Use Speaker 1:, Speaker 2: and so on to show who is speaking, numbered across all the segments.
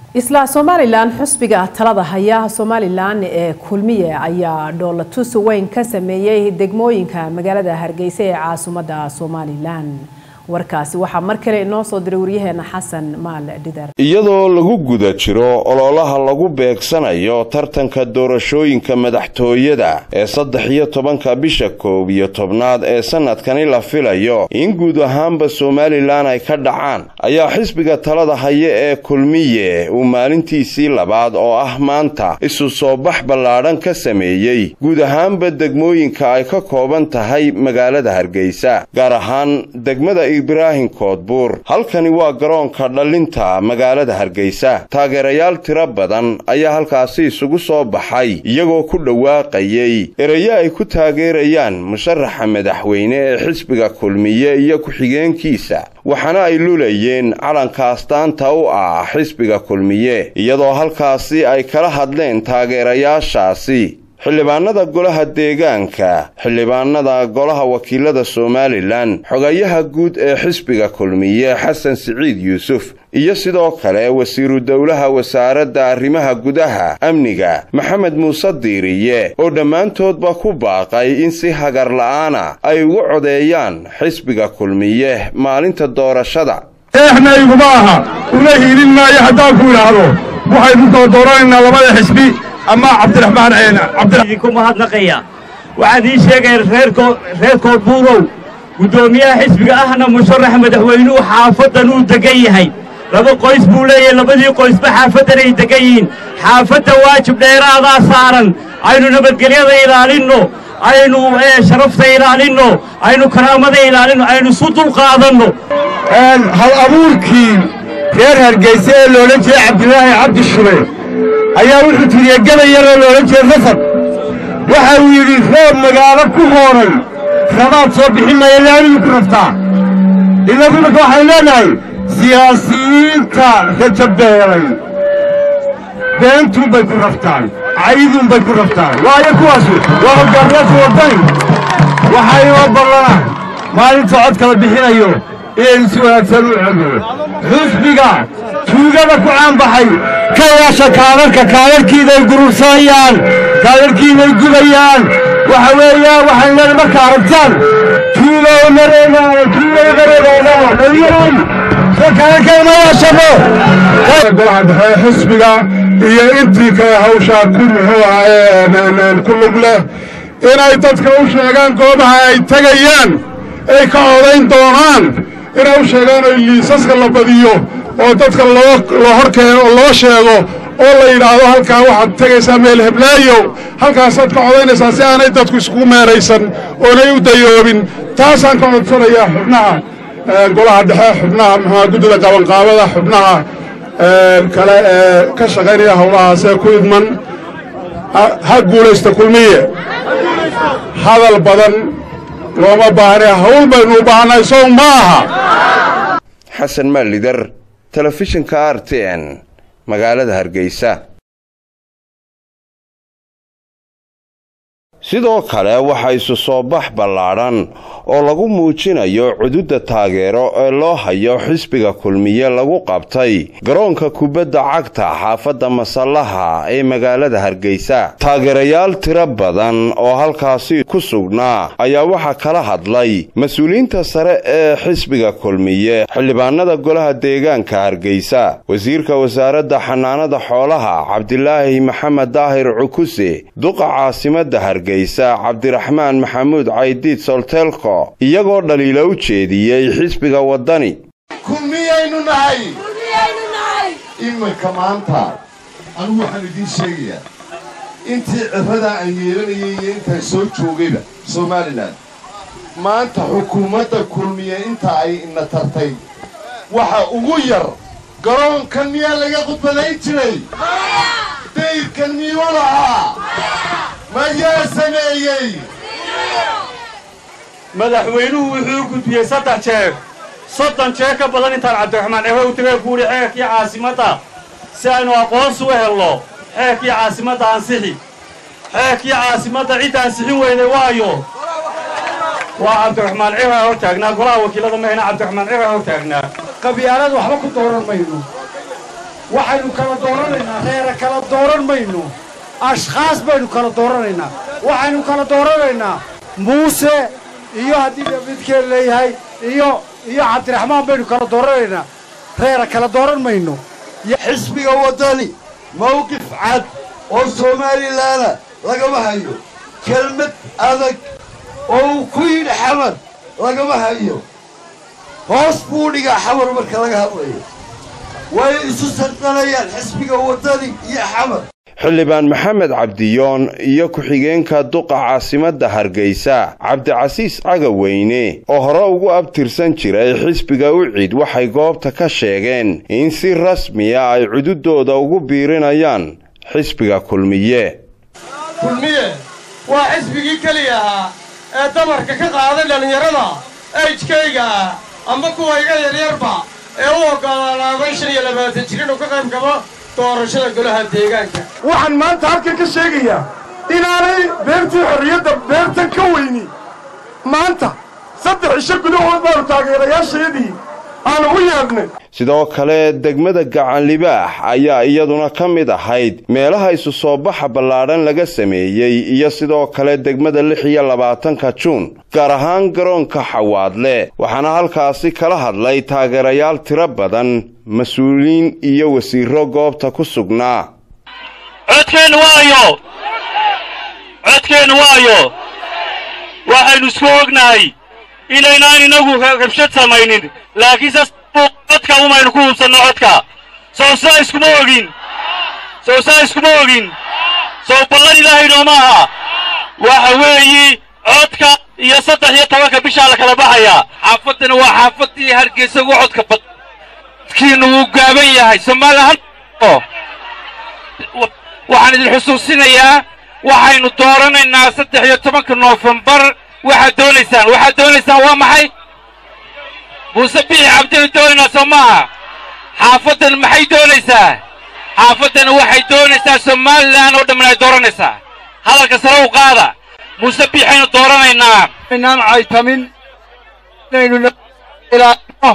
Speaker 1: isla somalilan xusbiga talada haya somalilan ee kulmiye ayaa dhoolatus weyn ka sameeyey degmooyinka magaalada hargeysa ee caasimadda somalilan warkaasi waxaa mar kale inoo soo diray waryaheena xasan maal dhidar
Speaker 2: iyadoo lagu guda jiro ololaha lagu beegsanayo tartanka doorashooyinka madaxtooyada ee saddex iyo tobanka bisha koob iyo tobnaad ee sanadkani la filayo in guud ahaanba somalilan ay ka dhacaan ayaa xisbiga talada haya ee kulmiye uu maalintiisii labaad oo ah maanta isu soo bax ballaadhan ka sameeyey guud ahaanba degmooyinka ay ka kooban tahay magaalada hargeysa gaar ahaan degmada ibraahim koodbuur halkani waa garoonka dhallinta magaalada hargeysa taageerayaal tiro badan ayaa halkaasi isugu soo baxay iyagoo ku dhawaaqayay erayo ay ku taageerayaan musharaxa madaxweyne ee xisbiga kulmiye iyo ku-xigeenkiisa waxaana ay lulayeen calanka astaanta u ah xisbiga kulmiye iyadoo halkaasi ay kala hadleen taageerayaashaasi xildhibaanada golaha deegaanka xildhibaanada golaha wakiilada somalilan xogayaha guud ee xisbiga kulmiye xasan siciid yuusuf iyo sidoo kale wasiiru dowlaha wasaaradda arrimaha gudaha amniga maxamed muuse diiriye oo dhammaantoodba ku baaqay in si hagar la'aana ay ugu codeeyaan xisbiga kulmiye maalinta doorashada
Speaker 3: eexna iguma aha una hiilin maayo haddaan ku idhaahdo waxaynu doordooranaynaa labada xisbi ama cabdiraxmaan
Speaker 4: idinku mahadnaqaya waxaan ii sheegaya reer koodbuurow guddoomiyaha xisbiga ahna musharax madaxweynuhu xaafaddan uu degan yahay laba qoys buu leeyahay labadii qoysba xaafaddan ay degan yihiin xaafadda waajib dheeraadaa saaran aynu nabadgelyada ilaalinno aynu sharafta ilaalinno aynu karaamada ilaalinno aynu isu dulqaadanno
Speaker 3: hal abuurkii reer hargeyse ee loodhan jiray cabdilaahi cabdi shube ayaa wuxuu tiriyey gabay yaroo loodhan jiray rafad waxa uu yidhi roob magaalo ku hooray rabaad soo bixin maya laamiyuu ku raftaa innagu marka waxaynu leenahay siyaasiyiinta rajabeelay beentuunbay ku raftaan cayiduunbay ku raftaan waayo kuwaasu waa hoggaamiyaasha waddani waxaa inoo ballanaa maalinta cod kala bixinayo inaynu si wanaagsan u codno xusbiga tuugada ku caanbaxay ka yeesha kaadarka kaadarkiiday gurursanayaan kaadarkiiday gubayaan waxa weeyaan waxaynu leedahay marka aragtaan tuugow mareegaano tuugow mareegaano dhaliyaran soo kaadarkay ma yeeshano
Speaker 5: golaha dhexe xisbiga iyo intii kale hawshaa ku muxuu ahaa ku lug leh inay dadka u sheegaan goobaha ay tegayaan ay ka codayn doonaan inay u sheegaan oo liisaska la badiyo oo dadka loo hor keeno oo loo sheego oo la yidhaahdo halkaa waxaad tegaysaa meel heblaayo halkaasaad ka codaynaysaa si aanay dadku iskugu meeraysan oonay u dayoobin taasaan ka codsanayaa xubnaha golaha dhexe xubnaha muxua guddida qabanqaabada xubnaha kale ee ka shaqaynaya howlahaasee ku idman ha guulaysta kulmiye hadal badan looma baahne hawl baynu u baahannahay sow ma aha
Speaker 2: xasan maalidar telefishinka r t n magaalada hargeysa sidoo kale waxaa isu soo bax ballaadhan oo lagu muujinayo cududda taageero ee loo hayo xisbiga kulmiye lagu qabtay garoonka kubadda cagta xaafadda masallaha ee magaalada hargeysa taageerayaal tiro badan oo halkaasi ku sugnaa ayaa waxaa kala hadlay mas-uuliyiinta sare ee xisbiga kulmiye xildhibaanada golaha deegaanka hargeysa wasiirka wasaaradda xanaanada xoolaha cabdilaahi maxamed daahir cukuse duqa caasimadda hargeysa cabdiraxmaan maxamuud caydiid solteelko iyagoo dhaliilo u jeediyey xisbiga waddani
Speaker 6: kulmiyaynu nahay iminka maanta anigu waxaan idiin sheegayaa intii cirradaa aan yeelanayay iyo intaan soo joogayba somalilan maanta xukuumadda kulmiye inta ay ina tartay waxa ugu yar garoonkan miyaa laga khudbadayn jiray dayrkan miyuu lahaa mayaa sameeyey
Speaker 4: madaxweynuhu wuxuu u gudbiyey saddex jeer soddon jeer ka badan intaan cabdiraxmaan ehe u tagay buuhi xeerkii caasimadda si aynu aqoonsi u helno xeerkii caasimadda ansixi xeerkii caasimadda cidda ansixin weyday waayo waa cabdiraxmaan ciraa hor taagnaa golaha wakiilada mahayna cabdiraxmaan ciraa hor taagnaa
Speaker 7: qabyaalad waxba ku dooran mayno waxaynu kala dooranaynaa reera kala dooran mayno ashkhaas baynu kala dooranaynaa waxaynu kala dooranaynaa muuse iyo haddii midkeen leeyahay iyo iyo cabdiraxmaan baynu kala dooranaynaa reera kala dooran mayno
Speaker 6: xisbiga waddani mawqif cad oo soomaalilana lagama hayo kelmad adag oo uu ku yidhi xamar lagama hayo hoos buu dhigaa xamar marka laga hadlayo way isu sardanayaan xisbiga waddani iyo xamar
Speaker 2: xildhibaan maxamed cabdiyoon iyo ku-xigeenka duqa caasimadda hargeysa cabdicasiis cagaweyne oo hore ugu abtirsan jiray xisbiga ucid waxay goobta ka sheegeen in si rasmiya ay cududooda ugu biirinayaan xisbiga kulmiye
Speaker 8: kulmiye waa xisbigii keliya ahaa ee dabarka ka qaaday dhallinyarada ejkayga ah amba kuwa iga yaryarba ee u oggolaanaaday shan iyo labaatan jir inuu ka qayb gabo doorashada golaha deegaanka
Speaker 3: waxaan maanta halkan ka sheegayaa inaanay beertii xorriyadda beertan ka weyni maanta saddex isho gudahood baanu taageerayaashayadii aanu u yeedhnay
Speaker 2: sidoo kale degmada gacanlibaax ayaa iyaduna ka mid ahayd meelaha isu soo baxa ballaadhan laga sameeyey iyo sidoo kale degmada lix iyo labaatanka juun gaar ahaan garoonka xawaadle waxaana halkaasi kala hadlay taageerayaal tiro badan mas-uuliin iyo wasiiro goobta ku sugnaa
Speaker 4: codkeennu waayo codkeennu waayo waxaynu isku ognahay inaynaan inagu rabshad samaynin laakiinse codka umaynu ku hubsanno codka sow saa iskuma ogin sow saa iskuma ogin sow ballan ilaahay nooma aha waxa weeyi codka iyo saddex iyo tobanka bishaa la kala baxayaa xaafaddana waa xaafaddii hargeysa ugu codka bad kiinu wuu gaaban yahay soomaaliya waxaan idin xusuusinayaa waxaynu dooranaynaa saddex iyo tobanka noofembar waxaad doonaysaan waxaad doonaysaan waa maxay muuse bixi cabdinu doonaynaa soo maaha xaafaddan maxay doonaysaa xaafaddan waxay doonaysaa somalilan oo dhamman ay dooranaysaa hadalka sare u qaada muuse biixaynu dooranaynaa
Speaker 8: inaan caytamin inaynu ilaalino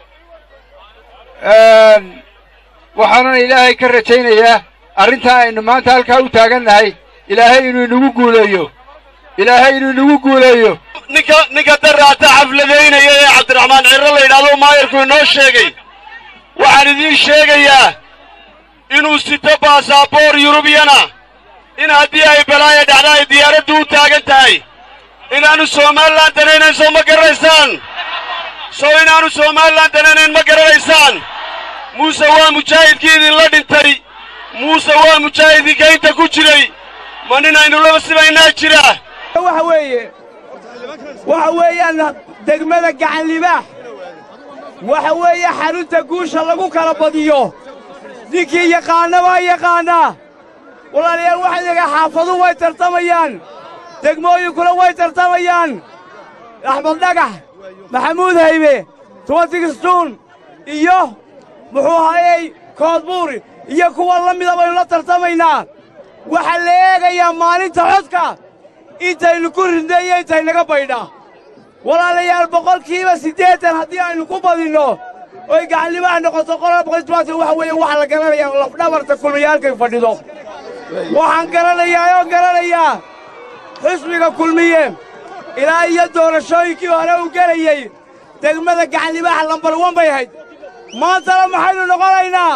Speaker 8: waxaanan ilaahay ka rajaynayaa arrintaa aynu maanta halkaa u taagannahay ilaahay inuu inagu guuleeyo ilaahay inuu inagu guuleeyo
Speaker 4: ninka ninka daraata xafladaynaya ee cabdiraxmaan cirro la yidhahdo maayarku inoo sheegay waxaan idiin sheegayaa inuu sito baasaboor yurubiyana in haddii ay balaaya dhacda ay diyaaraddu u taagan tahay inaannu somalilan danaynayn soo ma garanaysaan sow inaannu somalilan danaynayn ma garanaysaan muuse waa mujaahidkii idinla dhintay muuse waa mujaahidinka inta ku jiray ma nin aynu laba sibaynaa jira
Speaker 8: waxa weeye waxa weeyaan degmada gacanlibaax waxa weeye xarunta guusha lagu kala badiyo ninkii yaqaana baa yaqaannaa walaalayaal waxaa leegaha xaafaduhu way tartamayaan degmooyinkuna way tartamayaan axmed dhagax maxamuud haybe tubantigistuun iyo muxuu hayey koodbuuri iyo kuwa la mida baynu la tartamaynaa waxaa la eegayaa maalinta codka intaynu ku ridnay iyo intaynaga baydha walaalayaal boqolkiiba siddeetan haddii aynu ku badinno oy gacanlibaha noqoto qolaa boqol tobaatan waxa weeye waxaa la garanayaa lafdhabarta kulmiyaalkay fadhido waxaan garanayaa oo garanayaa xisbiga kulmiye ilaa iyo doorashooyinkii hore uu gelayey degmada gacanlibaha lambar wan bay ahayd maantana maxaynu noqonaynaa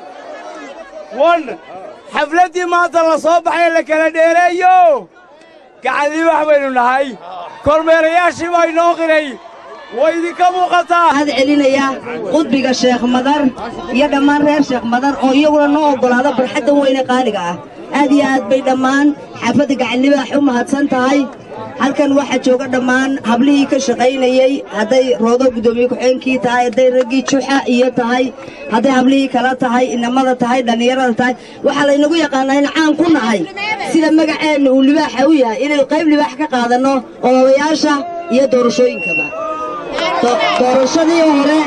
Speaker 8: wan xafladdii maanta la soo baxay la kala dheereeyo gacanlibax baynu nahay kormeerayaashii baa inoo qiray way idinka muuqataa
Speaker 9: waxaad celinayaa qudbiga sheekh madar iyo dhammaan reer sheekh madar oo iyaguna noo oggolaada barxadda weyne qaaliga ah aad iyo aad bay dhammaan xaafadda gacanlibaax u mahadsan tahay halkan waxaa jooga dhammaan hablihii ka shaqaynayey hadday roodo guddoomiye ku-xeenkii tahay hadday raggii juxa iyo tahay hadday hablihii kala tahay inamada tahay dhallinyarada tahay waxaa laynagu yaqaannaa in caan ku nahay sida magaceenna uu libaaxa u yahay inaynu qayb libaax ka qaadanno ololayaasha iyo doorashooyinkaba doorashadii hore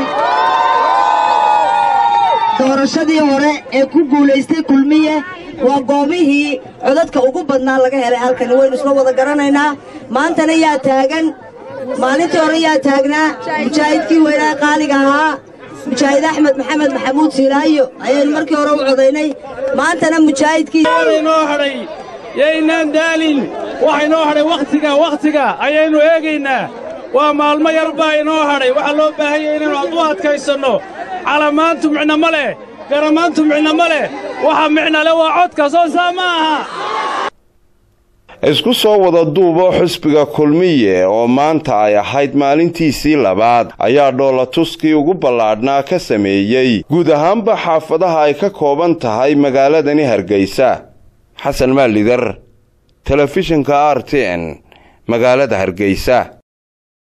Speaker 9: doorashadii hore ee ku guulaystay kulmiye waa goobihii codadka ugu badnaa laga helay halkan waynu isla wada garanaynaa maantana yaa taagan maalintii hore yaa taagnaa mujaahidkii weynaa qaaliga ahaa mujaahid axmed maxamed maxamuud siilaayo ayaynu markii hore u codaynay maantana mujaahidkiinoo
Speaker 10: hadhay yaynaan daalin waxa inoo hadhay wakhtiga wakhtiga ayaynu eegaynaa waa maalmo yar baa inoo hadhay waxaa loo baahanya inaynu u adkaysanno calamaantu micno ma leh garamaantu micno ma leh waxa micno leh waa codka soo saa ma aha
Speaker 2: isku soo wada duubo xusbiga kulmiye oo maanta ay ahayd maalintiisii labaad ayaa dhoolatuskii ugu ballaadhnaa ka sameeyey guud ahaanba xaafadaha ay ka kooban tahay magaaladani hargeysa xasan maalidar telefishinka r t n magaalada hargeysa